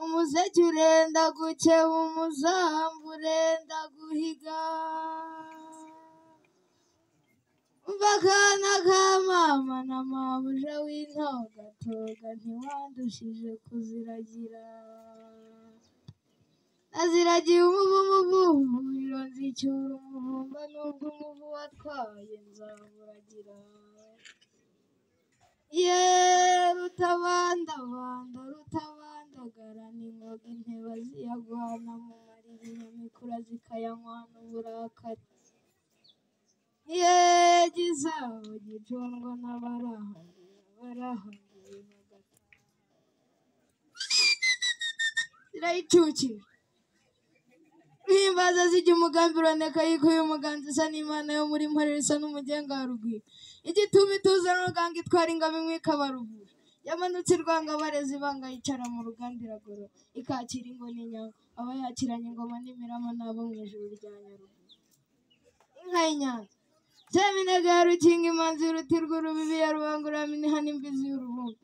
Umuseke urenda gukeba umuzamu urenda guhiga umva akana ka mama na mabuja w'intogatoga ntiwandushije kuziragira naziragiye umuvumu vumuriro nzicyura umuvumba n'ubwo umuvu watwaye nzawuragira ye rutabandabanda rutabandagara n'ingoga inteba ziyagwana mu marira inyamikura zikayanywa n'uburakari ye gisabo gicundwa n'abarahangiye abarahangiye bagataha zirayicukije Ihimbaza zijya umugambi uroneka yuko uyu muganza isa n'Imana yo muri Mporera isa n'umugenga wa rugwiro. Igituma ituza n'uruganga itwara ingabo imwe ikabarugura. Yamanutse irwanga abarezi ibanga yicara mu ruganda iragorora. Ikakira ingoma inyama. Aba yakiranye ingoma n'imirama n'abo mu ijuru rya Nyaruguru. Inka y'inyanza. Seminega ya Rukinga imanzi y'uruti rw'urubibi ya rubangurura miniha n'imbizi y'urubumba.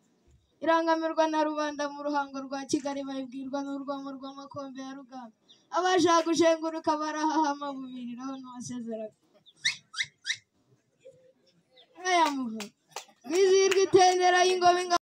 Irangamirwa na rubanda mu ruhango rwa Kigali bayibwirwa n'urwamo rw'amakombe ya Rugamba. Abashaka gushenguruka barahahama bubiriraho n'uwasezeraga. Inka ya Muhoro. Mwizihirwe itendera y'ingoma ingabo.